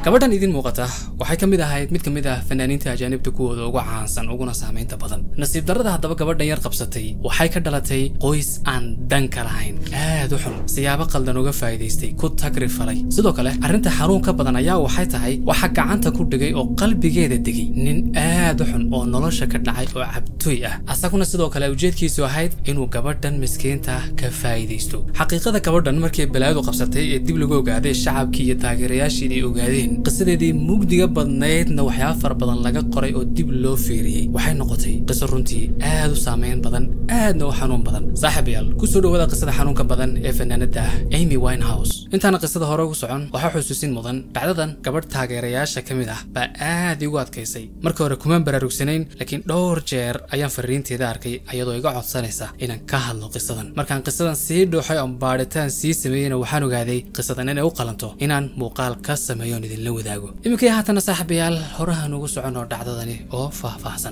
gabadhan idin muuqata waxay ka mid ahayd mid ka mid ah fanaaniinta ajaanibta kuwooda ugu caansan uguna saamaynta badan nasiib darrada haddaba gabadhan yar qabsatay waxay ka dhalatay qoys aan danka lahayn aad u xun siyaabo qaldan uga faa'iidaystay ku tagri falay sidoo kale arrinta xanuun ka badan ayaa waxay tahay waxa gacanta ku dhigay oo qalbigeeda degay nin aad u xun oo nolosha ka dhacay oo cabtooy ah asaguna sidoo kale ujeedkiisu ahayd inuu gabadhan miskiinta ka faa'iidaysto xaqiiqada gabadhan markii balaadu qabsatay ee dib lagu ogaaday shacabkii iyo taageerayaashiidii ogaadeen qisadeedii mugdiga badnaydna waxyaaba fara badan laga qoray oo dib loo fiiriyey waxay noqotay qiso runtii aad u saameyn badan aadna u xanuun badan saaxiibayaal kusoo dhawaada qisada xanuunka badan ee fanaanada amy winehouse intaana qisada hore ugu socon waxaa xusuusin mudan dhacdadan gabadh taageerayaasha ka mid ah baa aad igu adkaysay marka hore kumaan baraarugsanayn laakiin dhowr jeer ayaan fariinteeda arkay ayadoo iga codsanaysa inaan ka hadlo qisadan markaan qisadan sii dhooxay oon baadhitaan sii sameeyeyna waxaan ogaaday qisadan inay u qalanto inaan muuqaal ka sameeyo oon idinla wadaago iminkii haatana saaxiibayaal horahan ugu socon oo dhacdadani oo faahfaahsan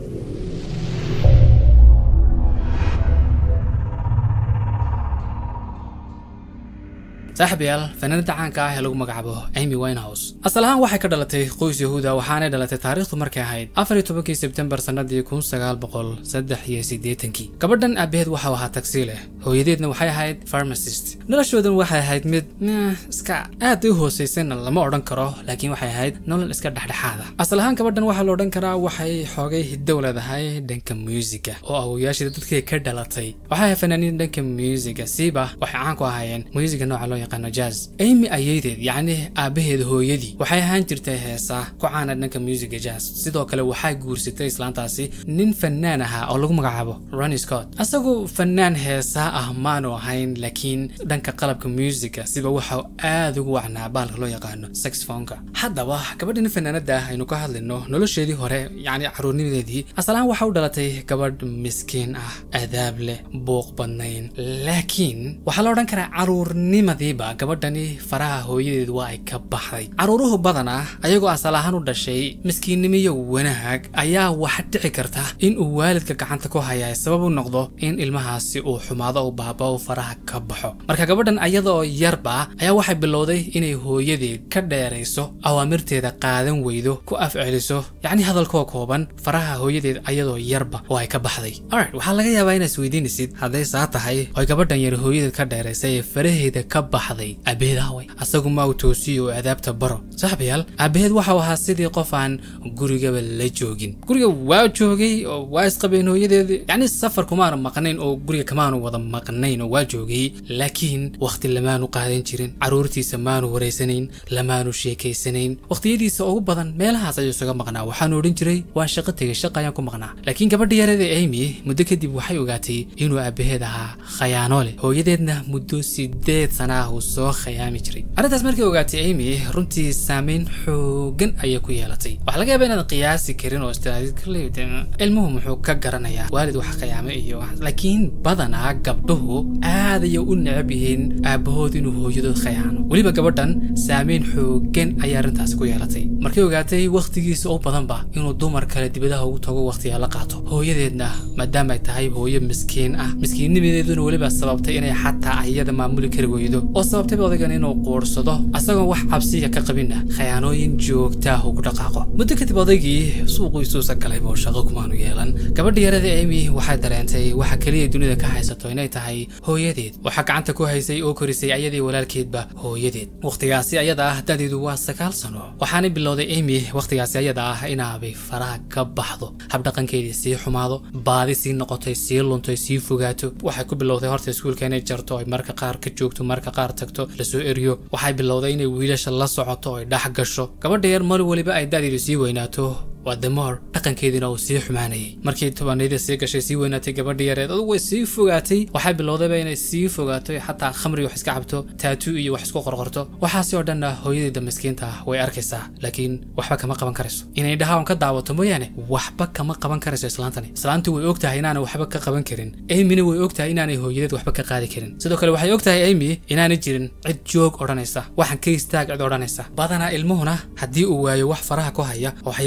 saaxiibayaal fanaanada caanka ah ee lagu magacaabo amy winehouse asal ahaan waxay ka dhalatay qoys yahuuda waxaanay dhalatay taariikhdu markay ahayd afar iyo tobankii sebtembar sannadii kun sagaal boqol saddex iyo siddeetankii gabadhan aabaheed waxau ahaa tagsi leh hooyadeedna waxay ahayd pharmacist noloshoodan waxay ahayd mid iska aad u hoosaysana lama odhan karo laakiin waxay ahayd nolol iska dhexdhexaada asal ahaan gabadhan waxaa la odhan karaa waxay xoogay hidow leedahay dhanka muusiga oo awoyaashida dadkii ka dhalatay waxay ahayd fanaaniin dhanka muusiga siiba waxay caan ku ahaayeen muusiga nooca loo yaqaano jazz amy ayeydeed yacni aabaheed hooyadii waxay ahaan jirtay heesaa ku caana dhanka muusiga jazz sidoo kale waxay guursatay islaantaasi nin fanaan ahaa oo lagu magacaabo ronny scott isagu fanaan heesaa ah maanu ahayn laakiin dhanka qalabka muusiga siba waxau aad ugu wacnaa baalka loo yaqaano saxfonka haddaba gabadhan fanaanada ah aynu ka hadlayno nolosheedii hore yacni caruurnimadeedii asalahaan waxa u dhalatay gabadh miskiin ah adaab leh buuq badnayn laakiin waxaa la odhan karaa caruurnimadiiba gabadhani faraha hooyadeed waa ay ka baxday caruuruhu badanaa ayagoo asal ahaan u dhashay miskiinnimiyo wanaag ayaa waxa dhici karta in uu waalidka gacanta ku hayaa sabab u noqdo in ilmahaasi uu xumaado u baaba u faraha ka baxo marka gabadhan ayadoo yarba ayaa waxay bilowday inay hooyadeed ka dheerayso awaamirteeda qaadan weydo ku afceliso yacni hadalkoo kooban faraha hooyadeed ayadoo yarba oo ay ka baxday alright waxaa laga yaabaa inaad isweydiinaysid hadday saa tahay oy gabadhan yar hooyadeed ka dheeraysay ee faraheeda ka baxday aabaheed ahway asagu ma uu toosiyo oo adaabta baro saaxiibayaal aabaheed waxau ahaa sidii qof aan gurigaba la joogin guriga waa joogay oo waa isqabeen hooyadeed yacni safar kumaanu maqnayn oo guriga kamaanu wada maqnayn oo waa joogay laakiin wakhti lamaanu qaadan jirin caruurtiisa maanu wareysanayn lamaanu sheekaysanayn wakhtiyadiisa ugu badan meelahaas ayuu isaga maqnaa waxaanu odhan jiray waan shaqo tegay shaqa ayaan ku maqnaa laakiin gabadha yarada amy muddo kadib waxay ogaatay inuu aabaheed ahaa khayaano leh hooyadeedna muddo sideed sana ah uu soo khayaami jiray arrintaas markay ogaatay amy runtii saameyn xoogan ayay ku yeelatay waxaa laga yaaba inaad qiyaasi karin oo istaadid ilmuhu muxuu ka garanayaa waalid wax khayaame iyo laakiin badanaa gabdhuhu aad ayay u necab yihiin aabahood inuu hooyadood khayaano weliba gabadhan saameyn xoogan ayay arrintaasi ku yeelatay markay ogaatay wakhtigiisa oo badanba inuu dumar kale dibadaha ugu tago wakhtiga la qaato hooyadeedna maadaama ay tahay hooyo miskiin ah miskiinnimadeeduna weliba sababtay inay xataa ayada maamuli kari weydo oo sababtay odaygan inuu quursado asagoon wax cabsiya ka qabinna khayaanooyin joogtaah ugu dhaqaaqo muddo kadib odaygii suuqiisuusa galayba oo shaqo kumaanu yeelan gabadha yarada amy waxay dareentay waxa keliya dunida ka haysato inay tahay hooyadeed waxaa gacanta ku haysay oo korisay ayadii walaalkeedba hooyadeed wakhtigaasi ayada ah dadeedu waa sagaal sano waxaanay bilowday amy wakhtigaasi ayada ah inaabay faraha ka baxdo habdhaqankeedii sii xumaado baadi sii noqotay sii luntay sii fogaato waxay ku bilowday horta iskuulka inay jarto ay marka qaar ka joogto marka qaar tagto lasoo eriyo waxay bilowday inay wiilasha la socoto ay dhex gasho gabadha yar mar weliba ay dadeedu sii weynaato waa damoor dhaqankeediina uu sii xumaanayay markii tobanayda sii gashay sii weynaatay gabadha yareed adugu way sii fogaatay waxay bilowdayba inay sii fogaato xataa khamri wax iska cabto taatu iyo wax isku qorqorto waxaasi oo dhanna hooyadeeda miskiinta ah way arkaysaa laakiin waxba kama qaban karayso inay dhaha on ka daawato mooyaane waxba kama qaban karayso islaantani islaantu way og tahay inaanay waxba ka qaban karin amyna way og tahay inaanay hooyadeed waxba ka qaadi karin sidoo kale waxay og tahay amy inaanay jirin cid joog odhanaysa waxaan ka istaag cid odhanaysa badanaa ilmuhuna haddii uu waayo wax faraha ku haya waxyaabaha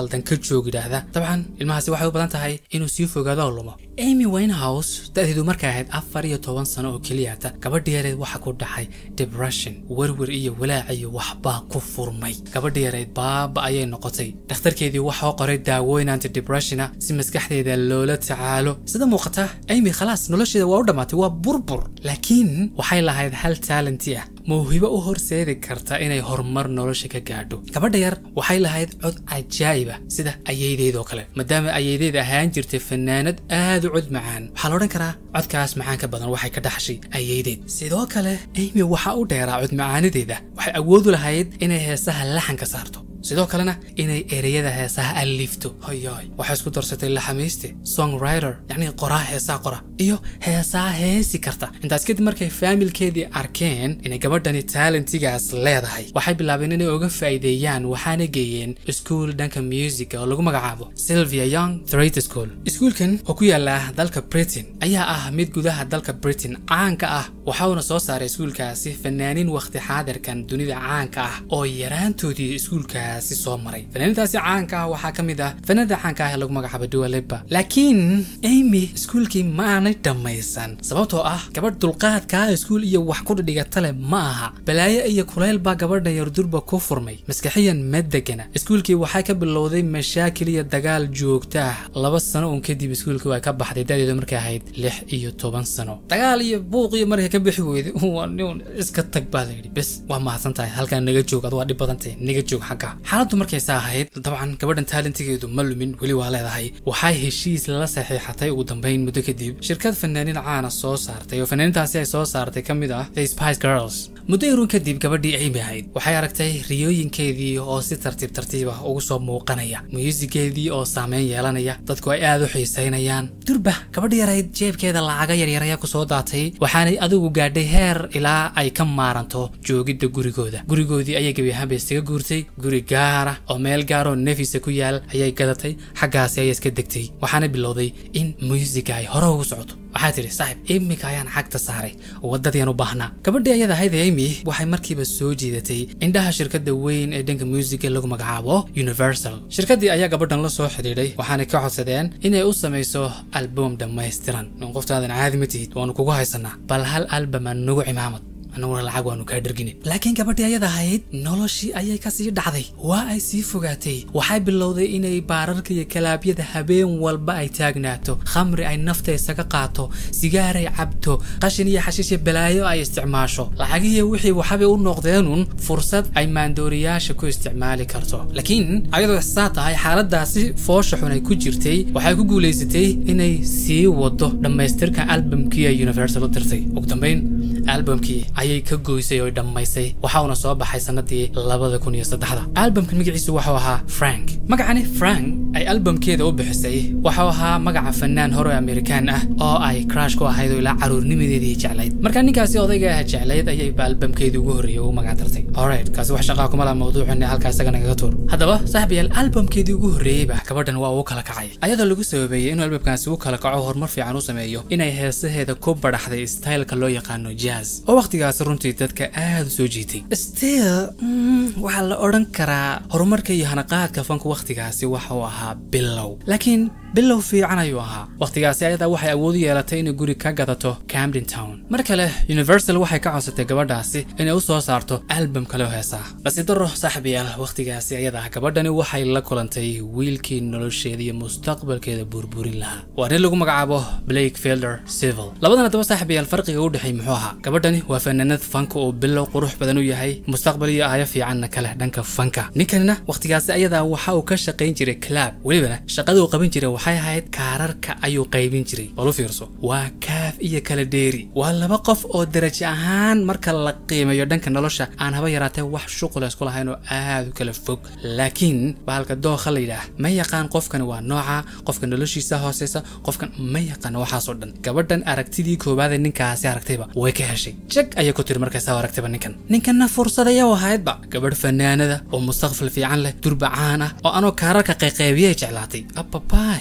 khaldan ka joog yidhaahda dabcan ilmahaasi waxay u badan tahay inuu sii fogaado oo lumo amy winehouse da-deedu markay ahayd afar iyo toban sano oo keliyata gabadha yareed waxa ku dhacay depression werwer iyo walaac iyo waxbaa ku furmay gabadha yareed baaba ayay noqotay dhakhtarkeedii waxaa qoray daawooyin antidepressiona si maskaxdeeda loola tacaalo sida muuqata amy khalaas nolosheeda waa u dhammaatay waa burbur laakiin waxay lahayd hal taalenti ah mawhibo u horseedi karta inay horumar nolosha ka gaadho gabadha yar waxay lahayd cod cajaa'ib ah sida ayaydeedoo kale maadaama ayaydeed ahaan jirtay fanaanad aad u cod macaan waxaa la odhan karaa codkaas macaan ka badan waxay ka dhaxshay ayaydeed sidoo kale amy waxaa u dheeraa cod macaanideeda waxay awoodu lahayd inay heesaha laxanka saarto sidoo kalena inay ereyada heesaha alifto hoyoy waxay isku darsatay laxamiiste songwriter yacni qoraa heesaha qora iyo heesaha heesi karta intaas kadib markay faamilkeedii arkeen inay gabadhani taalentigaas leedahay waxay bilaabeen inay uga faa'iideeyaan waxaana geeyeen iskuul dhanka musica oo lagu magacaabo sylvia young trade school iskuulkan oo ku yaala dalka britain ayaa ah mid gudaha dalka britain caanka ah waxauna soo saaray iskuulkaasi fanaaniin wakhti xaadirkan dunida caanka ah oo yaraantoodii iskuulka soo maray fanaaniintaasi caanka ah waxaa ka mid ah fanaanada caanka ah ee lagu magacaabo dualiba laakiin amy iskuulkii ma aanay dhammaysan sababtoo ah gabadh dulqaadkaa iskuul iyo wax ku dhigata leh ma aha balaayo iyo kulayl baa gabadha yardurba ku furmay maskaxiyan ma degana iskuulkii waxay ka bilowday mashaakil iyo dagaal joogta ah laba sano uun kadib iskuulkii waa ka baxday dadeedu markay ahayd lix iyo toban sano dagaal iyo buuq iyo markay ka bixi weyday waa nin iska tag baa layidhi bes waa mahadsan tahay halkaa naga joog ad waa dhib badantay naga joog xagga xaaladdu markaysa ahayd dabcan gabadhan taalentigeedu ma lumin weli waa leedahay waxay heshiis lala saxiixatay ugu dambayn muddo kadib shirkad fanaaniin caana soo saartay oo fanaaniintaasi ay soo saartay ka mid ah the spice girls muddo irun kadib gabadhii amy ahayd waxay aragtay riyooyinkeedii oo si tartiib tartiib ah ugu soo muuqanaya muusigeedii oo saameyn yeelanaya dadku ay aad u xiisaynayaan durba gabadha yarayd jeebkeeda lacaga yaryar ayaa kusoo daatay waxaanay adigu gaadhay heer ilaa ay ka maaranto joogidda gurigooda gurigoodii ayay gebi ahaanba isaga guurtay guri gaara oo meel gaaroo nefisa ku yaal ayay gadatay xaggaasi ayay iska degtay waxaana bilowday in muusiga ay hore ugu socoto waxaa tidhi saaxib iminka ayaan xagta saaray waddadiian u baahnaa gabadhii ayada ahayd amy waxay markiiba soo jiidatay indhaha shirkadda weyn ee dhanka muusiga lagu magacaabo universal shirkaddii ayaa gabadhan la soo xidhiidhay waxaanay ka codsadeen inay u samayso album dhammaystiran in qoftaadan caadi ma tihid waanu kugu haysanaa bal hal albama nugu cimaamad anaguna lacag waanu kaa dhergine laakiin gabadhii ayada ahayd noloshii ayay kasii dhacday waa ay sii fogaatay waxay bilowday inay baararka iyo kalaabyada habeen walba ay taagnaato khamri ay nafta isaga qaato sigaaray cabto qashin iyo xashiisha balaayo ay isticmaasho lacagihii wixii waxabay u noqdeenun fursad ay maandooriyaasha ku isticmaali karto laakiin ayadoo saa tahay xaaladaasi foosha xun ay ku jirtay waxay ku guulaysatay inay sii wado dhammaystirka albamkii ay universal u dirtay ugu dambayn albamkii ayay ka goysay oo dhammaysay waxauna soo baxay sanadii labada kun iyo saddexda albamka magaciisu wuxuu ahaa frank magacani frank ay albamkeeda u bixisay wuxuu ahaa magaca fanaan hore amerikaan ah oo ay crash ku ahayd oo ilaa caruurnimadeedii jeclayd marka ninkaasi odayga ah jeclayd ayayba albamkeedii ugu horreeyay ugu magac dartay alright kaasi wax shaqaa kuma laha mawduucina halkaa isaga nagaga tuur haddaba saaxibayaal albamkeedii ugu horreeyeyba gabadhan waa uu kala kacay ayadoo lagu sababeeyey inuu albamkaasi u kala kaco horumar fiican u sameeyo inay heesaheeda ku badhaxday styleka loo yaqaano jazz oo waqtigaas runtii dadka aad u soo jiitay still waxaa la odhan karaa horumarka iyo hanaqaadka fanku wakhtigaasi waxa uu ahaa bilow laakiin bilow fiican ayuu ahaa wakhtigaasi ayadaa waxay awood u yeelatay inay guri ka gadato camden town mar kale universal waxay ka codsatay gabadhaasi inay u soo saarto albam kale oo heesaa nasiib daro saaxibayaal wakhtigaasi ayadaa gabadhani waxay la kulantay wiilkii nolosheeda iyo mustaqbalkeeda burburin lahaa waa nin lagu magacaabo blake fielder civil labadan haddaba saaxibayaal farqiga u dhexeey muxuu ahaa gabadhani waa fanaanad fanka oo bilow qurux badan u yahay mustaqbal iyo aayo fiicanna kale dhanka fanka ninkanina wakhtigaasi ayadaa waxa uu ka shaqayn jiray clab welibana shaqada uu qaban jiray waxay ahayd kaararka ayuu qaybin jiray bal u fiirso waa kaaf iyo kala dheeri waa laba qof oo darajo ahaan marka la qiimeeyo dhanka nolosha aan haba yaraatee wax shuqula isku lahayn oo aad u kala fog laakiin bahalka dookha la yidhaah ma yaqaan qofkani waa nooca qofka noloshiisa hooseysa qofkan ma yaqaan waxaasoo dhan gabadhan aragtidii koowaadee ninkaasi aragtayba way ka heshay jag ayay ku tiri markaysaa aragtayba ninkan ninkanna fursadaya u ahaydba gabadh fanaanada oo mustaqbal fiican leh durba caan ah oo anoo kaararka qayqaybiyay jeclaatay ababaay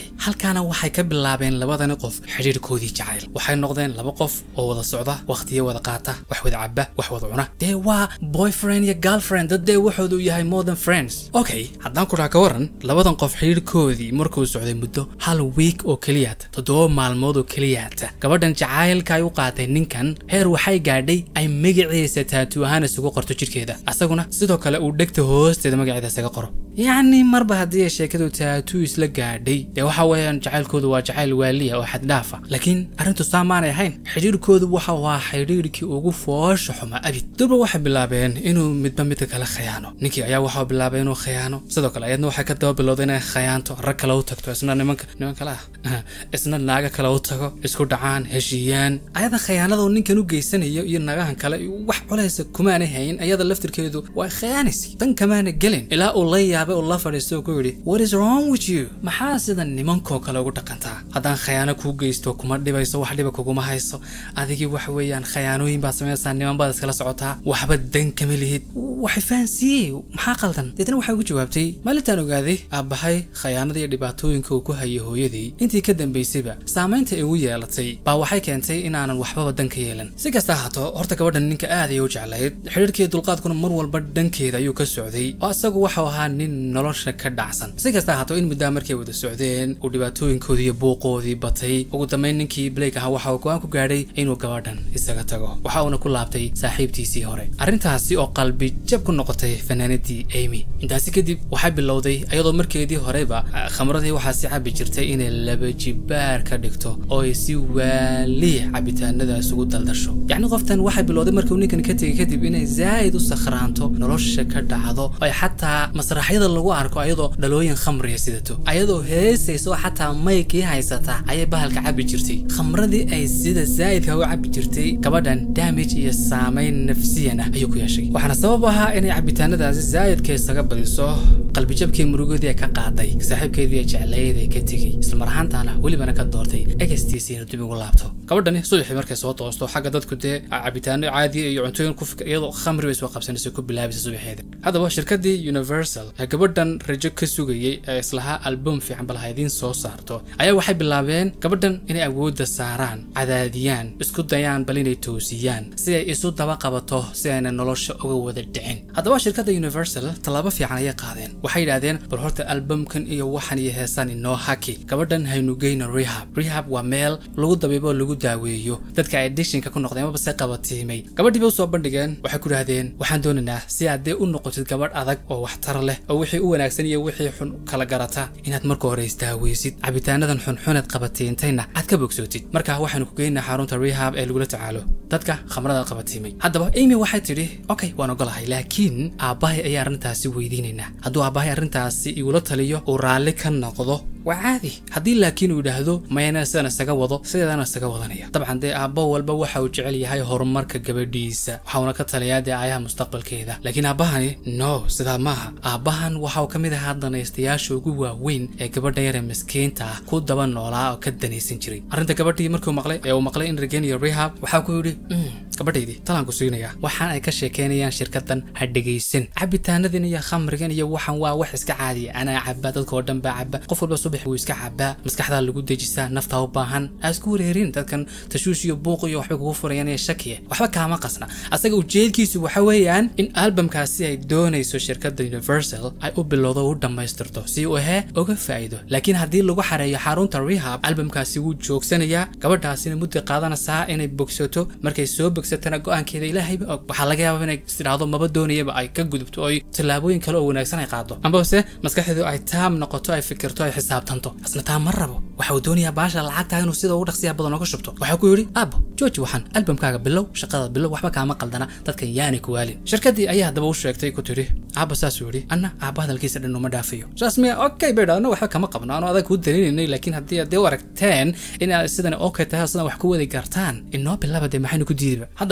halkaana waxay ka bilaabeen labadani qof xidhiirkoodii jacayl waxay noqdeen laba qof oo wada socda wakhtiyo wada qaata wax wada caba wax wada cuna dee waa boyfriend iyo girlfriend dad dee waxoodu yahay modern friends okay haddaan ku dhaha ka waran labadan qof xidhiirkoodii markuu socday muddo hal week oo keliyaata toddoba maalmood oo keliyaata gabadhan jacaylka ay u qaatay ninkan heer waxay gaadhay ay magaciisa taatu ahaan isugu qorto jidhkeeda asaguna sidoo kale uu dhegta hoosteeda magaceeda isaga qoro yacni marba haddii ay sheekadu taatu isla gaadhay dee waxa weeyaan jacaylkoodu waa jacayl waaliya oo xaddhaafa laakiin arrintu saa maanay ahayn xidhiirkoodu waxa waa xidhiirkii ugu foosha xuma abid durba waxay bilaabeen inuu midba midka kale khayaano ninkii ayaa waxau bilaabay inuu khayaano sidoo kale ayadna waxay ka daba bilowday inay khayaanto rag kale u tagto isna nimanka niman kale ah isna naaga kale u tago isku dhacaan heshiiyaan ayada khayaanada uu ninkan u geysanayo iyo nagahan kale wax culaysa kumaanay hayn ayada laftirkeedu waa khayaanaysay dan kamaana gelin ilaa uu la yaabay oo la fadhiistay oo ku yidhi what is wrong with you maxaa sida nimankoo kale ugu dhaqantaa haddaan khayaano kuu geysto kuma dhibayso wax dhiba kuguma hayso adigii wax weeyaan khayaanooyin baad samaysaa niman baad iskala socotaa waxba dan kama lihid waxay fahansiiyey maxaa qaldan deetna waxay ugu jawaabtay maalintaan ogaaday aabbahay khayaanada iyo dhibaatooyinka uu ku hayay hooyadii intii ka dambaysayba saamaynta ay ugu yeelatay baa waxay keentay inaanan waxbaba dan ka yeelan si kasta ahaato horta gabadhan ninka aad ayay u jeclayd xidhiirkii dulqaadkuna mar walba dhankeeda ayuu ka socday oo isagu waxau ahaa nin nolosha ka dhacsan si kasta ahaato in muddaa markay wada socdeen uu dhibaatooyinkoodii iyo buuqoodii batay ugu dambayn ninkii blake ahaa waxa uu go-aan ku gaadhay inuu gabadhan isaga tago waxa uuna ku laabtay saaxiibtiisii hore arrintaasi oo qalbi jab ku noqotay fanaanadii amy intaasi kadib waxay bilowday iyadoo markeedii horeba khamradii waxaasi cabi jirtay inay laba jibaar ka dhigto oo ay si waaliya cabitaanadaas ugu daldasho yacni qoftan waxay bilowday markuu ninkan ka tegay kadib inay zaa'id u sakhraanto nolosha ka dhacdo ay xataa masraxyada lagu arko ayadoo dhalooyin khamriya sidato ayadoo heesayso xataa maykii haysata ayay bahalka cabi jirtay khamradii ay sida zaa'idka u cabi jirtay gabadhan damage iyo saamayn nafsiyan ah ayuu ku yeeshay waxaana sabab ahaa inay cabitaanadaasi zaa'idka isaga badiso qalbijabkii murugadii ay ka qaaday saaxiibkeedii ay jeclayd ay ka tegey islamar ahaantaana welibana ka doortay egastiisii inuu dib ugu laabto gabadhani subaxii markay soo toosto xagga dadku dee cabitaano caadiya iyo cuntooyin ku fikir iyadoo khamri bay soo qabsanaysa ku bilaabaysa subaxeeda haddaba shirkadii universal ee gabadhan rajo ka sugayey ee islahaa album fiican bal ha idiin soo saarto ayaa waxay bilaabeen gabadhan inay awoodda saaraan cadaadiyaan isku dayaan bal inay toosiyaan si ay isu daba qabato si ayna nolosha uga wada dhicin haddaba shirkadda universal tallaabo fiican ayay qaadeen waxay yidhaahdeen bal horta albumkan iyo waxan iyo heesaan inoo haki gabadhan haynu geyno rehab rehab waa meel lagu dabiibo lagu daaweeyo dadka addictionka ku noqdeen maba se qabatiimay gabadhii bay usoo bandhigeen waxay ku idhahdeen waxaan doonaynaa si aad dee u noqotid gabadh adag oo waxtar leh oo wixii u wanaagsan iyo wixii xun kala garata inaad marka hore isdaaweysid cabitaanadan xunxuneed qabatiintayna aad ka bogsootid marka waxaynu ku geynaa xarunta rehab ee lagula tacaalo dadka khamrada qabatiimay haddaba amy waxay tidhi okay waan ogolahay laakiin aabbahay ayaa arrintaasi weydiinaynaa hadduu aabbahay arrintaasi igula taliyo uu raalli ka noqdo waa caadi haddii laakiin uu yidhaahdo mayana sidan isaga wado sideedana isaga wadanaya dabcan dee aabbo walba waxa uu jecel yahay horumarka gabadhiisa waxauna ka taliyaa dee aayaha mustaqbalkeeda laakiin aabbahani no sidaa maaha aabbahan waxa uu ka mid ahaa danaystayaasha ugu waaweyn ee gabadha yare miskiinta ah ku daba noolaa oo ka danaysan jiray arrinta gabadhii markuu maqlay ee uu maqlay in regen iyo rehab waxaa ku yidhi gabadhaydii talaan ku siinayaa waxaan ay ka sheekeynayaan shirkadan ha dhegaysan cabitaanadan iyo khamrigan iyo waxan waa wax iska caadiya anaa caba dadkoo dhan baa caba qof walba subax wuu iska cabaa maskaxdaa lagu dejisaa naftaa u baahan aa isku wareerin dadkan tashuush iyo buuq iyo waxbay kugu furayaan iyo shakiya waxba kaama qasna asaga ujeedkiisu waxa weeyaan in albamkaasi ay doonayso shirkadda universal ay u bilowdo u dhammaystirto si uu ahee uga faa'iido laakiin haddii lagu xareeyo xarunta rehab albamkaasi wuu joogsanayaa gabadhaasina muddo qaadanaysaa inay bogsato markay soo bogsatana go-aankeeda ilaahayba og waxaa laga yaabaa inay istidhaahdo maba doonayaba ay ka gudubto oo ay tallaabooyin kale oo wanaagsan ay qaado ambase maskaxdeedu ay taam noqoto ay fikirto ay xisaabtanto asna taa ma rabo waxa uu doonayaa baasha lacagtaa inuu sida ugu dhaqsiya badan oga shubto waxaa ku yidhi aabo jooji waxaan albamkaaga bilow shaqada bilow waxba kaama qaldana dadkan yaani ku waalin shirkaddii ayaa haddaba u sheegtay ku tidhi aaba saasuu yidhi anna aaba hadalkiisa dhan uma dhaafayo saas miya okay bay dhahno waxba kama qabno anu adag kuu dalinaynay laakiin haddii aad dee u aragteen in aad sidan okay tahay sidan wax ku wadi gartaan inoo bilaba dee maxaynu ku diidiba haddaba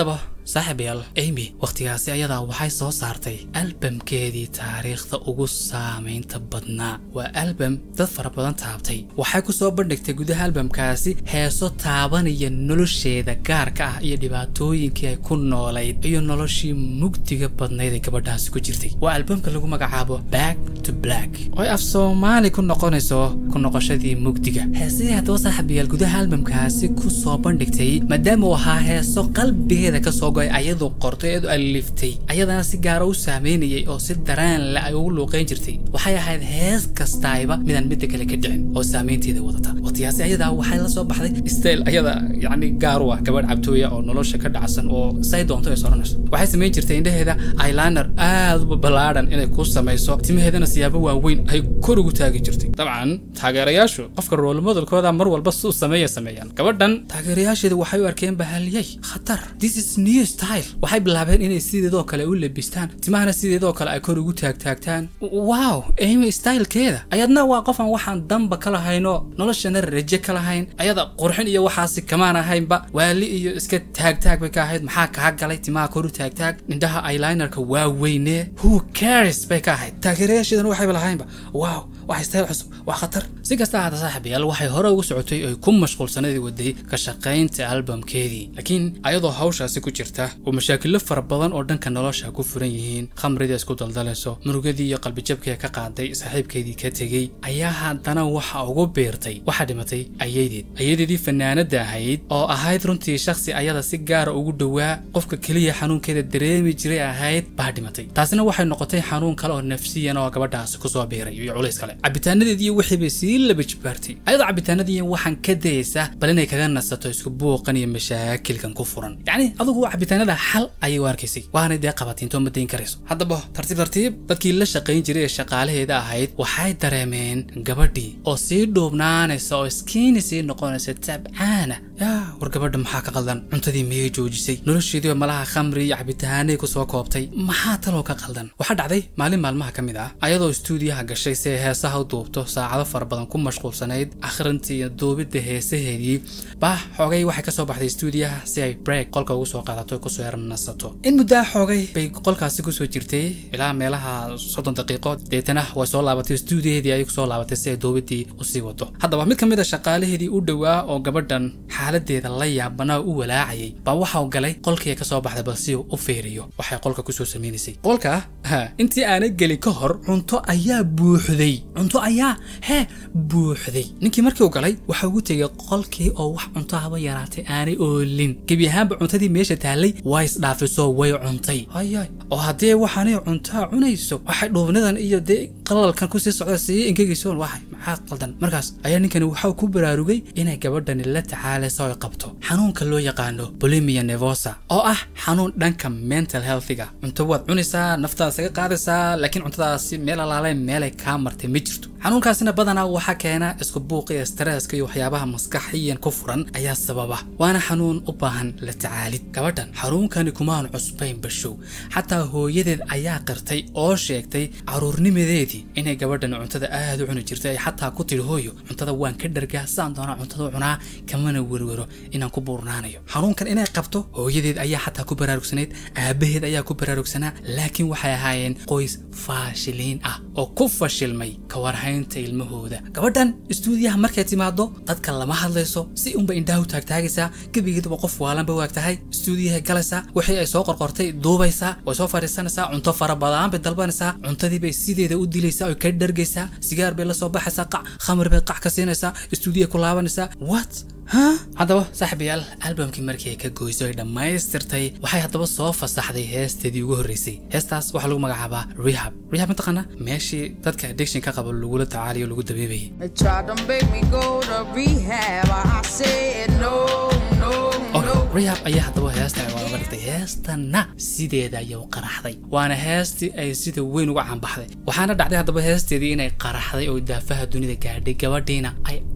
saaxiibayaal amy wakhtigaasi ayadaa waxay soo saartay albamkeedii taariikhda ugu saamaynta badnaa waa albam dad fara badan taabtay waxay ku soo bandhigtay gudaha albamkaasi heeso taabanaya nolosheeda gaarka ah iyo dhibaatooyinkii ay ku noolayd iyo noloshii mugdiga badnayd ee gabadhaasi ku jirtay waa albamka lagu magacaabo back to black oo af soomaali ku noqonayso ku noqoshadii mugdiga heesadii haddaba saaxiibayaal gudaha albamkaasi ku soo bandhigtay maadaama uu ahaa heeso qalbigeeda ka soo go'ay ayadoo qortay eedu aliftay ayadana si gaara u saameynayay oo si dareen le ay ugu luuqayn jirtay waxay ahayd hees kastaayba midaan midda kale ka dhicin oo saameynteeda wadata waqtigaasi ayadaa waxay la soo baxday stayl ayada yacni gaar u ah gabadh cabtooya oo nolosha ka dhacsan oo say doonto ay soranayso waxay samayn jirtay indhaheeda eyeliner aad u ballaadhan inay ku samayso timaheedana siyaabo waaweyn ay kor ugu taagi jirtay dabcan taageerayaashu qofka roolmodelkooda mar walba suu sameeya sameeyaan gabadhan taageerayaasheeda waxay u arkeen bahaliyay khatar this is new style waxay bilaabeen inay sideedoo kale u labistaan timahana sideedoo kale ay kor ugu taagtaagtaan wow amy stylekeeda ayadna waa qofan waxaan damba ka lahayno noloshana raje ka lahayn ayada qurxin iyo waxaasi kamaan ahaynba waali iyo iska taagtaag bay ka ahayd maxaa kaa galay timaha kor u taagtaag indhaha eyelinerka waa weyne who cares bay ka ahayd taageerayaasheedana waxayba lahaynba wow wax style cusub waa khatar si kasta ahaata saaxiibayaal waxay hore ugu socotay oy ku mashquulsanadii waday ka shaqaynta albamkeedii laakiin ayadoo hawshaasi ku jirta oo mashaakilo fara badan oo dhanka nolosha ku furan yihiin khamridii isku daldalayso murugadii iyo qalbijabkii ka qaaday saaxiibkeedii ka tegey ayaa haddana waxa ugu beertay waxaa dhimatay ayadeed ayadeedii fanaanada ahayd oo ahayd runtii shakhsi ayada si gaara ugu dhowaa qofka keliya xanuunkeeda dareemi jiray ahayd baa dhimatay taasina waxay noqotay xanuun kale oo nafsiyan oo gabadhaasi kusoo biiray iyo culays kale cabitaanadeedii wixii bay sii laba jibaartay ayadoo cabitaanadii waxaan ka dayaysaa bal inay kaga nasato isku buuqan iyo mashaakilkan ku furan yacni adugu cabitaanada xal ayay u arkaysay waanay dee qabatinto ma dayn karayso haddaba tartiib tartiib dadkii la shaqayn jiray ee shaqaalaheeda ahayd waxay dareemeen gabadhii oo sii dhuubnaanaysa oo iskiini sii noqonaysa tabcaana yaa war gabadha maxaa ka qaldan cuntadii miyay joojisay nolosheediiba malaha khamri iyo cabitaanay kusoo koobtay maxaa taloo ka qaldan waxaa dhacday maalin maalmaha ka mid ah ayadoo istuudiyaha gashay si ay heesaha u duubto saacado fara badan ku mashquulsanayd akhrintii iyo duubidda heesaheedii bah xoogay waxay ka soo baxday istuudiyaha si ay break qolka ugu soo qaadato kusoo yarnasato in muddaa xoogay bay qolkaasi kusoo jirtay ilaa meelaha soddon daqiiqo deetana way soo laabatay istuudiyaheedii ayay kusoo laabatay si ay duubidii usii wado haddaba mid ka mid a shaqaalaheedii u dhowaa oo gabadhan xaaladeeda la yaabanaa u walaacayay baa waxau galay qolkii ay kasoo baxday bal si uu u feeriyo waxay qolka kusoo samaynaysay qolka ha intii aanay gelin ka hor cunto ayaa buuxday cunto ayaa hee buuxday ninkii markii uu galay waxa ugu tegay qolkii oo wax cunto haba yaraatay aanay oolin gebi ahaanba cuntadii meesha taallay way isdhaafisoo way cuntay hayay oo haddee waxaanay cuntaa cunayso waxay dhuubnidan iyo dee qalalkan kusii socda sii ingegaysoon waxay maxaa qaldan markaas ayaa ninkani waxau ku baraarugay inay gabadhani la tacaalayso ay qabto xanuunka loo yaqaano bulimia nevosa oo ah xanuun dhanka mental healthiga cunto waad cunaysaa naftaada isaga qaadaysaa laakiin cuntadaasi meel alaalayn meelay kaa martay ma jirto xanuunkaasina badanaa waxaa keena isku buuqa iyo stresska iyo waxyaabaha maskaxiyan ku furan ayaa sababa waana xanuun u baahan la tacaalid gabadhan xanuunkani kumaan cusbayn bashow xataa hooyadeed ayaa qirtay oo sheegtay caruurnimadeedii inay gabadhani cuntada aad u cuni jirtay ay xataa ku tidhi hooyo cuntada waan ka dhargaa saan doonaa cuntada u cunaa kamana werwero inaan ku buurnaanayo xanuunkan inay qabto hooyadeed ayaa xataa ku baraarugsanayd aabaheed ayaa ku baraarugsanaa laakiin waxay ahaayeen qoys faashiliin ah oo ku fashilmay ka warhaynta ilmahooda gabadhan istuudiyaha markay timaado dadka lama hadlayso si unba indhaha u taagtaagaysaa gebigeeduba qof waalanba waag tahay istuudiyahay galaysaa wixii ay soo qorqortay duubaysaa way soo fadhiisanaysaa cunto fara badan bay dalbanaysaa cuntadii bay sideeda u dilaysaa oy ka dhargaysaa sigaar bay la soo baxaysaa qac khamri bay qac ka siinaysaa istuudiya ku laabanaysaa what ha haddaba saaxiibayaal albamkii markii ay ka goyso ay dhammaystirtay waxay haddaba soo fasaxday heesteedii ugu horreysay heestaas waxaa lagu magacaabaa rehab rehab mataqaana meeshii dadka addiction ka qabo lagula tacaaliyo lagu dabeebayay They tried to make me go to rehab. I said no, no, no. rehab ayaa haddaba heesta waa uga dhigtay heestana sideeda ayay u qaraxday waana heestii ay sida weyn uga caanbaxday waxaana dhacday haddaba heesteedii inay qaraxday oo daafaha dunida gaadhay gabadhiina ay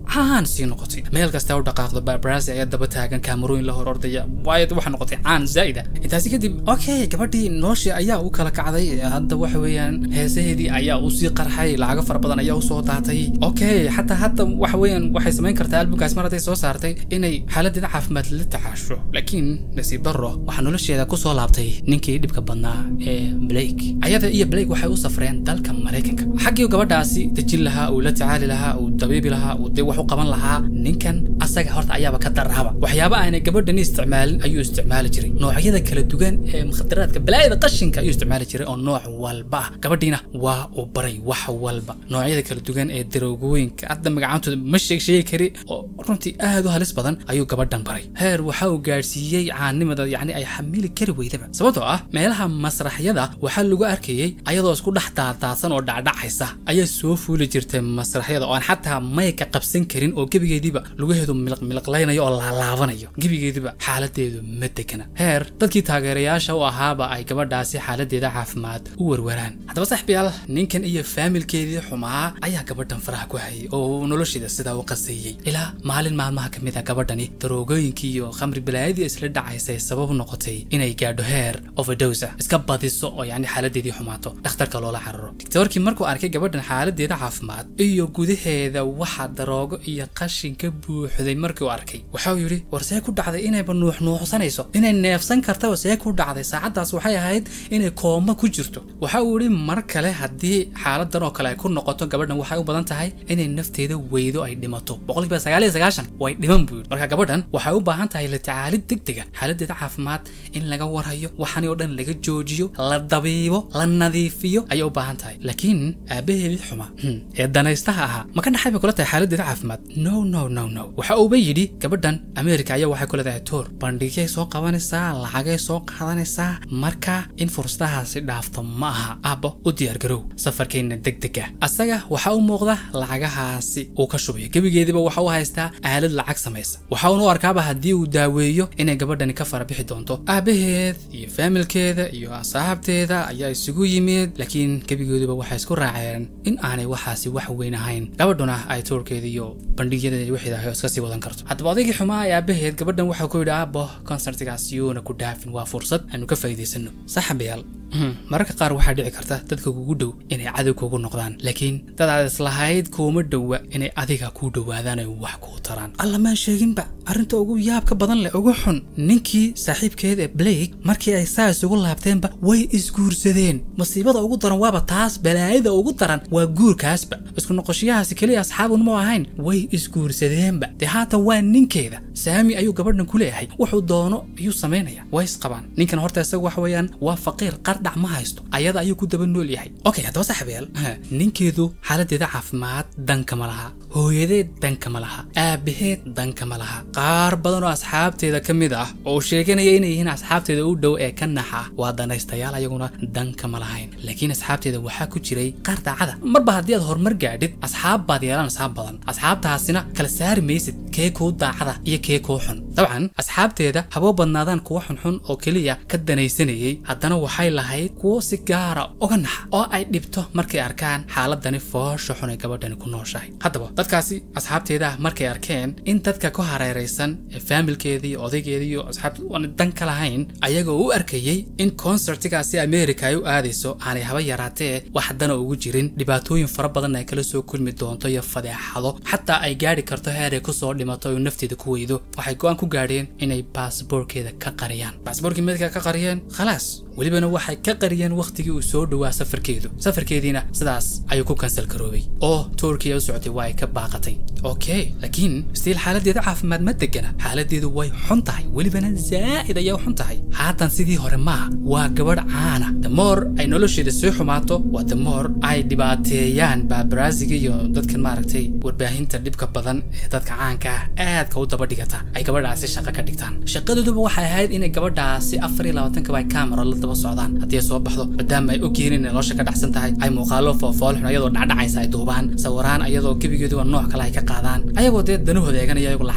caan sii noqotay meel kasta u dhaqaaqdo babrasi ayaa daba taagan kaamarooyin la hor ordaya waayo waxaa noqotay caan zaa'ida intaasi kadib okay gabadhii noloshii ayaa u kala kacday hadda waxa weeyaan heesaheedii ayaa u sii qarxay lacago fara badan ayaa usoo daatay okay xataa hadda waxa weeyaan waxay samayn kartaa albumkaas mar hadday soo saartay inay xaaladeeda caafimaad la tacaasho laakiin nasiib darro waxaa nolosheeda kusoo laabtay ninkii dhibka badnaa ee blake ayada iyo blake waxay u safreen dalka maraykanka xaggii gabadhaasi dejin lahaa uu la tacaali lahaa uu dabiibi lahaa uu dee wax u qaban lahaa ninkan asaga horta ayaaba ka daraaba waxyaaba aanay gabadhani isticmaalin ayuu isticmaali jiray noocyada kala duwan ee mukhadaraadka balaayada qashinka ayuu isticmaali jiray oo nooc walba ah gabadhiina waa uu baray wax walba noocyada kala duwan ee daroogooyinka hadda magacaantooda ma sheeg sheegi kari oo runtii aad u halis badan ayuu gabadhan baray heer waxa uu gaadhsiiyey caanimada yacni ay xamili kari weydaba sababtoo ah meelaha masraxyada waxaa lagu arkayey ayadoo isku dhex daadaadsan oo dhacdhacaysa ayaa soo fuuli jirtay masraxyada oo aan xataa mayka qabsan karin oo gebigeediiba lugaheedu miliqmiliqlaynayo oo laalaabanayo gebigeediba xaaladeedu ma degana heer dadkii taageerayaasha u ahaaba ay gabadhaasi xaaladeeda caafimaad u warwaraan haddaba saxbiyaal ninkan iyo faamilkeedii xumaa ayaa gabadhan faraha ku hayay oo uu nolosheeda sidaa u qaseeyey ilaa maalin maalmaha ka mid a gabadhani daroogooyinkii iyo khamri balaayadii isla dhacaysay sabab noqotay inay gaadho heer overdosa iska badiso oo yacni xaaladeedii xumaato dhakhtarka loola cararo digtoorkii markuu arkay gabadhan xaaladeeda caafimaad iyo gudaheeda waxa daroogo iyo qashin ka buuxday markii uu arkay waxa uu yidhi war see ku dhacday inayba nuuxnuuxsanayso inay neefsan kartaba see ku dhacday saacaddaas waxay ahayd inay kooma ku jirto waxa uu yidhi mar kale haddii xaaladan oo kale ay ku noqoto gabadhan waxay u badan tahay inay nafteeda weydo ay dhimato boqolkiiba sagaal iyo sagaashan way dhiman buu yidhi marka gabadhan waxay u baahan tahay la tacaalid degdega xaaladeeda caafimaad in laga warhayo waxani oo dhan laga joojiyo la dabiibo la nadiifiyo ayay u baahan tahay laakiin aabaheedii xuma ee danaystaha ahaa ma ka dhaxay bay kula tahay xaaladeeda caafimaad no no no no waxa uuba yidhi gabadhan ameerika ayaa waxay ku leedahay toor bandhigay soo qabanaysaa lacagay soo qaadanaysaa marka in fursadahaasi dhaafto ma aha aabbo u diyaargarow safarkeenna degdega asaga waxa u muuqda lacagahaasi uu ka shubayo gebigeediba waxa u haystaa aalad lacag samaysa waxa uunu arkaaba haddii uu daaweeyo inay gabadhani ka fara bixi doonto aabaheed iyo faamilkeeda iyo asxaabteeda ayaa isugu yimid laakiin gebigeeduba waxay isku raaceen in aanay waxaasi wax weyn ahayn gabadhuna ay toorkeeda iyo bandhigyadeeda wixii ahay iska sii wadan karto haddaba odaygii xumaa ee aabaheed gabadhan waxaa ku yidhi aabbo konsertigaas yuuna ku dhaafin waa fursad aanu ka faa'iidaysano saxabayaal mararka qaar waxaa dhici karta dadka kugu dhow inay cadow kugu noqdaan laakiin dad aad islahayd kuuma dhowa inay adiga kuu dhowaadaan ay wax kuu taraan alla maan sheeginba arrinta ugu yaabka badan leh ugu xun ninkii saaxiibkeed ee blake markii ay saa isugu laabteenba way isguursadeen masiibada ugu daran waaba taas balaayada ugu daran waa guurkaasba isku noqoshiyahaasi keliya asxaabun ma ahayn way isguursadeenba dee haatan waa ninkeeda saami ayuu gabadhan ku leeyahay wuxuu doono ayuu samaynaya way isqabaan ninkan horta isaga waxa weeyaan waa faqiir qardhac ma haysto ayada ayuu ku daba nool yahay okay haddaba saxabeel ninkeedu xaaladeeda caafimaad danka ma laha hooyadeed danka ma laha aabaheed danka ma laha qaar badan oo asxaabteeda ka mid ah oo sheeganaya inay yihiin asxaabteeda u dhow ee ka naxa waa danaystayaal ayaguna danka ma lahayn laakiin asxaabteeda waxaa ku jiray qaar daacada marba haddii aad horumar gaadhid asxaab baad yeelanaysaa badan asxaabtaasina kala saari maysid kee kuu daacada iyo kee kuu xun dabcan asxaabteeda haboo badnaadaan kuwa xunxun oo keliya ka danaysanayay haddana waxay lahayd kuwo si gaara uga naxa oo ay dhibto markay arkaan xaaladani foosha xun ay gabadhani ku nooshahay haddaba dadkaasi asxaabteeda markay arkeen in dadka ku hareeraysan ee faamilkeeda iyo odaygeeda iyo asxaabta aan dan ka lahayn ayagoo u arkayey in konsertigaasi ameerika ay u aadayso aanay haba yaraatee wax dana ugu jirin dhibaatooyin fara badan ay kala soo kulmi doonto iyo fadeexado xataa ay gaadhi karto heer ay kusoo dhimato oo nafteeda ku weydo waxay go-aan ku gaadheen inay baasboorkeeda ka qariyaan baasboorkii meedka ka qariyeen khalaas welibana waxay ka qariyeen wakhtigii uu soo dhowaa safarkeedu safarkeediina sidaas ayuu ku kansal garoobay oo turkiya u socotay waa ay ka baaqatay okay laakiin stiil xaaladeeda caafimaad ma degana xaaladeedu way xun tahay welibana zaa'id ayay u xun tahay haatan sidii hore maaha waa gabadh caana damoor ay nolosheeda sii xumaato waa damoor ay dhibaateeyaan baabaraasiga iyo dadkan maaragtay warbaahinta dhibka badan ee dadka caanka ah aadka u daba dhigata ay gabadhaasi shaqo ka dhigtaan shaqadooduba waxay ahayd inay gabadhaasi afar iyo labaatanka ay kamera la daba socdaan haddii ay soo baxdo maadaama ay ogyihiin inay nolosha ka dhacsan tahay ay muuqaalo foofoolxun ayadoo dhacdhacaysa ay duubaan sawiraan ayadoo gebigeeduba nooc kale ay ka qaadaan ayagoo dee danahooda eeganaya ayagu lacag ka samaynaya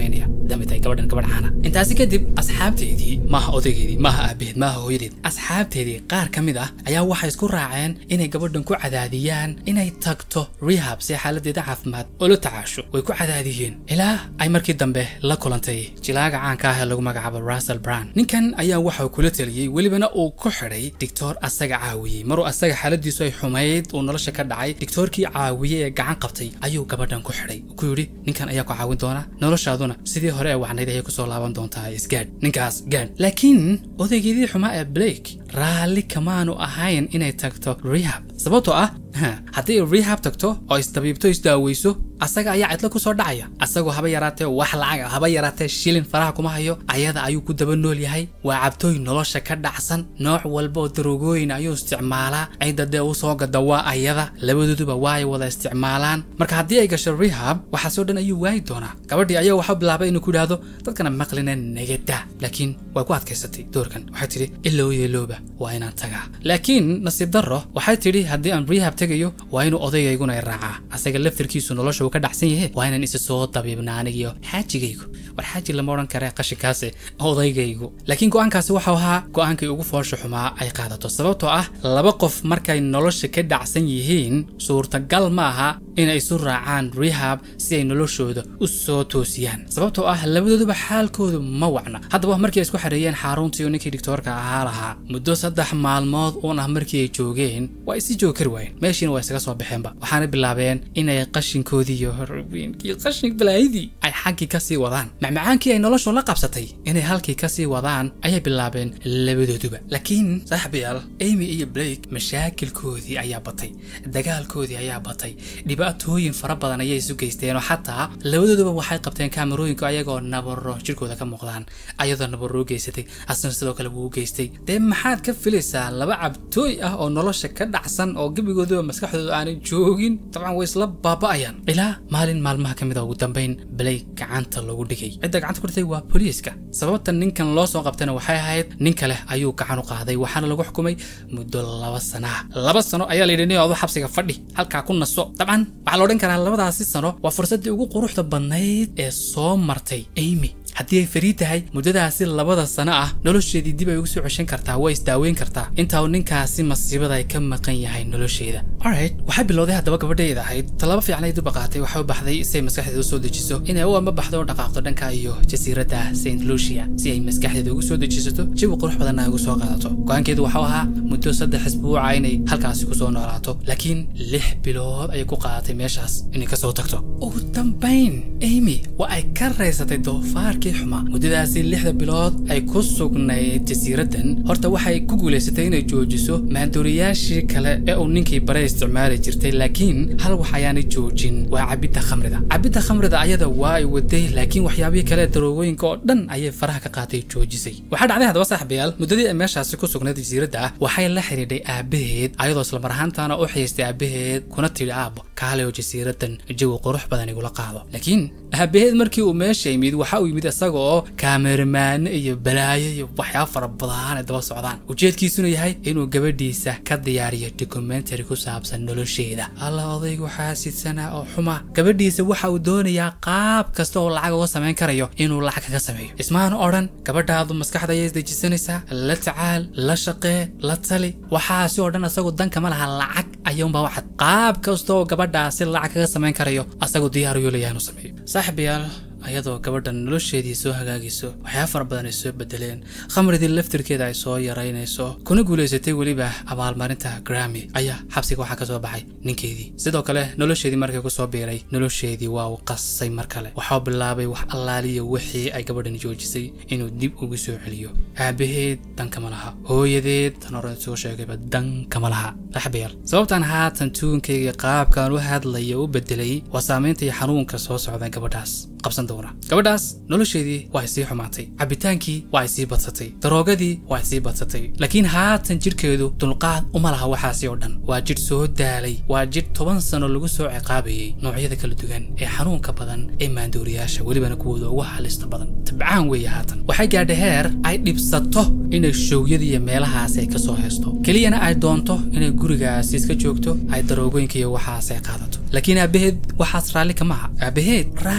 shaqaynaya maadaamay tahay gabadhan gabadh caana intaasi kadib asxaabteedii maaha odaygeedii maaha aabaheed maaha hooyadeed asxaabteedii qaar ka mid ah ayaa waxay isku raaceen inay gabadhan ku cadaadiyaan inay tagto rehab si xaaladeeda caafimaad oo la tacaasho way ku cadaadiyeen ilaa ay markii dambe la kulantay jilaaga caanka ah ee lagu magacaabo russell brown ninkan ayaa waxau kula taliyey welibana uu ku xidhay dictoor asaga caawiyey maruu asaga xaaladiisu ay xumayd uu nolosha ka dhacay dictoorkii caawiyey ee gacan qabtay ayuu gabadhan ku xidhay ku yidhi ninkan ayaa ku caawin doona noloshaaduna sidii hore ee wacnayd ayay kusoo laaban doontaa isgaadh ninkaas gaadh laakiin odaygeedii xumaa ee blake raalli kamaanu ahayn inay tagto rehab sababtoo ah haddii rehab tagto oo isdabiibto isdaaweyso asaga ayaa cidlo kusoo dhacaya asagoo haba yaraatee wax lacag haba yaraatee shilin faraha kuma hayo ayada ayuu ku daba nool yahay waa cabtooy nolosha ka dhacsan nooc walba oo darogooyin ayuu isticmaalaa cidda dee u soo gada waa ayada labadooduba waa ay wada isticmaalaan marka haddii ay gasho rehab waxaasoo dhan ayuu waayi doonaa gabadhii ayaa waxaa bilaabay inuu ku idhaahdo dadkana maqlina negada laakiin way ku adkaysatay doorkan waxay tidhi ilow yeelooba waa inaan tagaa laakiin nasiib darro waxay tidhi haddii aan rehab tegayo waa inuu odayayguna i raacaa asaga laftirkiisu nolosha uu ka dhacsan yahe waa inaan isa soo dabiibna anigiyo xaajigaygu war xaaji lama odhan kare qashinkaasi odaygaygu laakiin go-aankaasi waxau ahaa go-aankii ugu foosha xumaa ay qaadato sababtoo ah laba qof markay nolosha ka dhacsan yihiin suurtagal ma aha inay isu raacaan rehab si ay noloshooda u soo toosiyaan sababtoo ah labadooduba xaalkoodu ma wacna haddaba markii ay isku xareeyeen xaruntii uu ninkii dictoorka ahaa lahaa muddo saddex maalmood uun ah markii ay joogeen waa isi joogi kari waayeen meeshiina waa isaga soo baxeenba waxaana bilaabeen inay qashinkoodii iyo horweynkii qashin balaayadii ay xaggii kasii wadaan macmacaankii ay noloshu la qabsatay inay halkii kasii wadaan ayay bilaabeen labadooduba laakiin saaxibayaal amy iyo blake mashaakilkoodii ayaa batay dagaalkoodii ayaa batay dhibaatooyin fara badan ayay isu geysteen oo xataa labadooduba waxay qabteen kaamarooyinka ayagoo nabaro jirkooda ka muuqdaan ayadoo nabaro u geysatay asna sidoo kale wuu u geystay dee maxaad ka filaysaa laba cabtooy ah oo nolosha ka dhacsan oo gebigooduba maskaxdooda aanay joogin dabcan way isla baaba'ayaan ilaa maalin maalmaha ka mid a ugu dambayn blake gacanta lagu dhigay cidda gacanta ku dhigtay waa booliiska sababta ninkan loo soo qabtayna waxay ahayd nin kale ayuu gacan u qaaday waxaana lagu xukumay muddo laba sana ah laba sano ayaa la yidhi nin odo xabsiga fadhi halkaa ku naso dabcan waxaa la odhan karaa labadaasi sano waa fursaddii ugu quruxda badnayd ee soo martay amy haddii ay fariid tahay muddadaasi labada sano ah nolosheedii dib ay ugu soo ceshan kartaa waa isdaaweyn kartaa intaa uu ninkaasi masiibada ay ka maqan yahay nolosheeda alright waxay bilowday haddaba gabadheeda ahayd tallaabo fiicnay duba qaatay waxay u baxday si ay maskaxdeeda u soo dejiso inay u amba baxdo oo dhaqaaqdo dhanka iyo jasiiradda st lucia si ay maskaxdeeda ugu soo dejisato jawi qurux badanna ay ugu soo qaadato go-aankeedu waxau ahaa muddo saddex isbuuca inay halkaasi kusoo noolaato laakiin lix bilood ayay ku qaadatay meeshaas inay kasoo tagto ugu dambayn amy waa ay ka raysatay doofaarkii xumaa muddadaasi lixda bilood ay ku sugnayd jasiiraddan horta waxay ku guulaysatay inay joojiso maandooriyaashii kale ee uu ninkii bare isticmaali jirtay laakiin hal wax ayaanay joojin waa cabidda khamrida cabidda khamrida ayada waa ay waday laakiin waxyaabihii kale daroogooyinka oo dhan ayay faraha ka qaatay joojisay waxaa dhacday haddaba saaxiibayaal muddadii ay meeshaasi ku sugnayd jasiiradda ah waxay la xidhiidhay aabaheed ayadoo islamar ahaantaana u xiistay aabaheed kuna tidhi aabbo kaale oo jasiiraddan jawi qurux badan igula qaado laakiin aabaheed markii uu meesha yimid waxa uu yimid isaga oo kaameramaano iyo balaayo iyo waxyaaba fara badan ay daba socdaan ujeedkiisuna yahay inuu gabadhiisa ka diyaariyo documentary ku saabsan nolosheeda alla odaygu xaasidsanaa oo xuma gabadhiisa waxa uu doonayaa qaab kasta oo lacag uga samayn karayo inuu lacag kaga sameeyo ismaanu odhan gabadhaadu maskaxda ayay isdejisanaysaa la tacaal la shaqee la tali waxaasi oo dhan asagu dankama laha lacag ayuunba waxad qaab kasta oo gabadhaasi lacag kaga samayn karayo asagu diyaar uyuu leeyahay inuu sameeyo saaxiibayaal ayadoo gabadhan nolosheedii soo hagaagayso waxyaaba fara badan ay soo bedeleen khamridii laftirkeeda ay soo yaraynayso kuna guulaysatay weliba abaalmarinta grami ayaa xabsiga waxaa ka soo baxay ninkeedii sidoo kale nolosheedii markay ku soo biiray nolosheedii waa uu qasay mar kale waxau bilaabay wax allaaliya wixii ay gabadhan joojisay inuu dib ugu soo celiyo aabaheed dankama laha hooyadeed tan hore soo sheegayba dankama laha raxbeer sababtan haatan tuunkayga qaabkan u hadlaya u bedelay waa saamaynta iyo xanuunka soo socda gabadhaas qabsan doona gabadhaas nolosheedii waa ay sii xumaatay cabitaankii waa ay sii badsatay daroogadii waa ay sii badsatay laakiin haatan jidhkeedu dulqaad uma laha waxaasi oo dhan waa jidh soo daalay waa jidh toban sano lagu soo ciqaabayay noocyada kala duwan ee xanuunka badan ee maandooriyaasha welibana kuwooda ugu halista badan tabcaan weeye haatan waxay gaadhay heer ay dhibsato inay showyada iyo meelahaasi ay ka soo haysto keliyana ay doonto inay gurigaasi iska joogto ay daroogooyinka iyo waxaas ay qaadato laakiin aabaheed waxaas raalli kama aha aabaheed raalli kama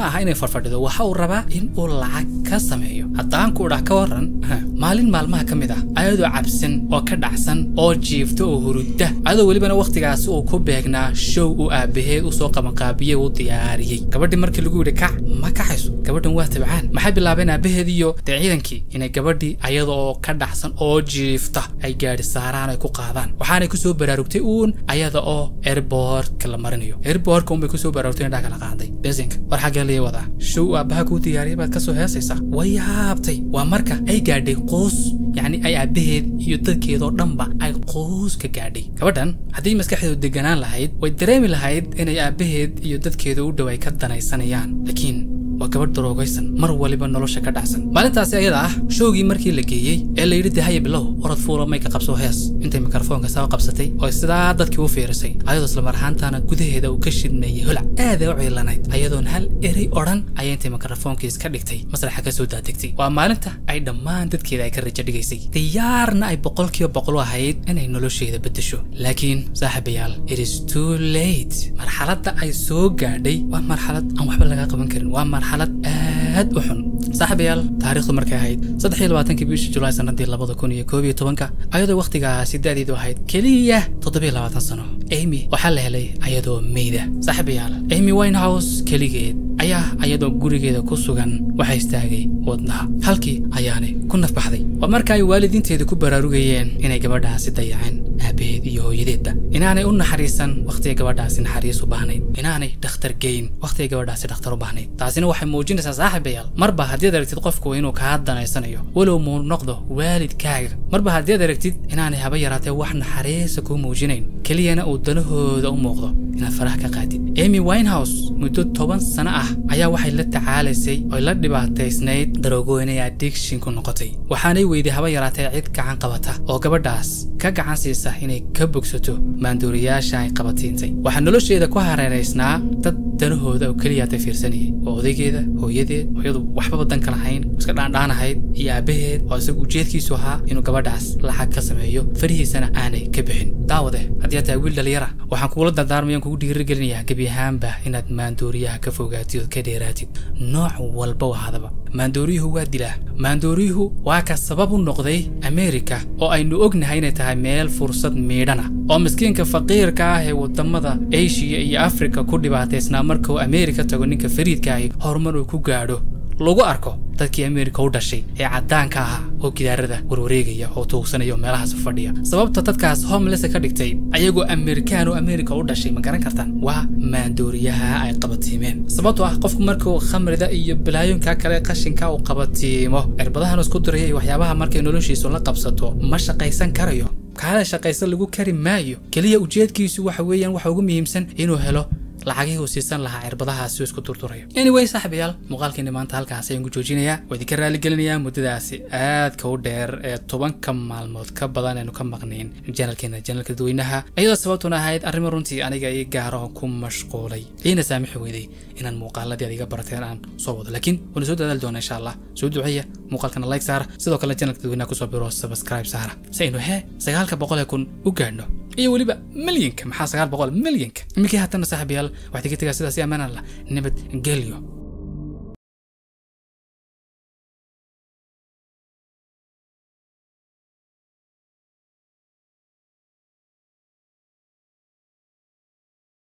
ma aha inay farfadhido waxa uu rabaa in uu lacag ka sameeyo haddaan ku dhac ka waran maalin maalmaha ka mid ah ayadoo cabsan oo ka dhacsan oo jiifta oo hurudda ayadoo welibana wakhtigaasi uu ku beegnaa show uu aabbaheed usoo qabanqaabiyey uu diyaariyey gabadhii markii lagu yidhi kac ma kacayso gabadhan waa tabcaan maxay bilaabeen aabbaheed iyo dee ciidankii inay gabadhii ayada oo ka dhacsan oo jiifta ay gaadhi saaraan ay ku qaadaan waxaanay kusoo baraarugtay uun ayada oo airbortka la marinayo airbortka unbay kusoo baraarugtay indhaa kala qaaday besinka war xaggee lii wadaa show aabbaha kuu diyaariyay baad kasoo heesaysaa way yaabtay waa marka ay gaadhay quus yacni ay aabbaheed iyo dadkeedoo dhanba ay quus ka gaadhay gabadhan haddii maskaxdeedu deganaan lahayd way dareemi lahayd inay aabbaheed iyo dadkeeda u dhow ay ka danaysanayaan laakiin waa gabadh daroogaysan mar waliba nolosha ka dhacsan maalintaasi ayada ah showgii markii la geeyey ee la yidhi dahaya bilow orod fuula may ka qabso hees intay mikrofoonka saa qabsatay oo sidaa dadkii u fiirisay ayadoo islamar ahaantaana gudaheeda uu ka shidmeeyey holac aaday u ciilanayd ayadoon hal erey odhan ayay intay mikrofoonka iska dhigtay masraxa ka soo daadegtay waa maalinta ay dhammaan dadkeeda ay ka rajo dhigaysay diyaarna ay boqolkiiba boqol u ahayd inay nolosheeda beddesho laakiin saaxiibayaal it is too late marxaladda ay soo gaadhay waa marxalad aan waxba laga qaban karin waa marxalad aad u xun saaxiibayaal taariikhdu markay ahayd saddex iyo labaatankii bishii julaay sanadii labada kun iyo koob iyo tobanka ayadoo wakhtigaasi da'deedu ahayd keliya toddobiyo labaatan sano amy waxaa la helay ayadoo meyda saaxiibayaal amy winehouse keligeed ayaa ayadoo gurigeeda ku sugan waxaa istaagay wadnaha halkii ayaanay ku nafbaxday waa marka ay waalidiinteeda ku baraarugayeen inay gabadhaasi dayaceen aabaheed iyo hooyadeedba inaanay u naxariisan wakhtiga gabadhaasi naxariis u baahnayd inaanay dhakhtar geyn wakhtiga gabadhaasi dhakhtar u baahnayd taasina waxay muujinaysaa saaxiibayaal marba haddiad aragtid qofku inuu kaa danaysanayo walow muu noqdo waalidkaaga marba haddiad aragtid inaanay haba yaraatee wax naxariisa kuu muujinayn keliyana uu danahooda u muuqdo inaad faraha ka qaadid amy winehouse muddo toban sano ah ayaa waxay la tacaalaysay oy la dhibaataysnayd daroogoynay addiction ku noqotay waxaanay weyday haba yaraatee cid gacan qabata oo gabadhaas ka gacan siisa inay ka bogsato maanduuriyaasha ay qabatiintay waxaa nolosheeda ku hareeraysnaa dad danahooda oo keliyaata fiirsanayay oo odaygeeda hooyadeed hooyadu waxbaba danka lahayn iska dhaandhaanahayd iyo aabbaheed oo isagu ujeedkiisu ahaa inuu gabadhaas lacag ka sameeyo farihiisana aanay ka bixin daawade haddii aad tahay wiil dhalinyara waxaan kugula dardaarmayan kugu dhiirigelinayaa gebi ahaanba inaad maandooriyaha ka fogaatid ood ka dheeraatid nooc walba ahaadaba maandooriyuhu waa dilaa maandooriyuhu waa ka sabab u noqday ameerika oo aynu ognahay inay tahay meel fursad miidhana oo miskiinka faqiirka ah ee wadamada eshiya iyo afrika ku dhibaataysnaa marka uu ameerika tago ninka fariidka ahi horumar uu ku gaadho lagu arko dadkii ameerika u dhashay ee caddaanka ahaa oo gidaarada warwareegaya oo tuugsanaya oo meelahaas fadhiya sababta dadkaas homeless ka dhigtay ayagoo ameerikaan oo ameerika u dhashay ma garan kartaan waa maandooriyaha ay qabatiimeen sababtoo ah qofku markuu khamrida iyo balaayonka kale qashinka uu qabatiimo cirbadahan isku diraya iyo waxyaabaha markay noloshiisu la qabsato ma shaqaysan karayo kaala shaqaysan lagu kari maayo keliya ujeedkiisu waxa weeyaan waxa ugu muhiimsan inuu helo lacagihii uu siisan lahaa cirbadahaasi uu isku turturayo anyway saaxiibayaal muuqaalkeeni maanta halkaas ayaan ku joojinayaa waa idinka raaligelinayaa muddadaasi aadka u dheer ee tobanka maalmood ka badan aynu ka maqnayn janalkeena janalka dadweynaha iyadoo sababtuna ahayd arrimo runtii aniga ii gaaro ku mashquulay iina saamixi weyday inaan muuqaaladii adiga barateen aan soo wado laakiin waana soo dadaali doona insha allah soo duceeya muuqaalkana like saara sidoo kale janalka dadweynaha kusoo biro subscribe saara si aynu hee sagaalka boqol ee kun u gaadhno iyo weliba milyanka maxaa sagaal boqol milyanka iminkii haatana saaxiibayaal waxaad iga tegaa sidaas i ammaan allah nabad gelyo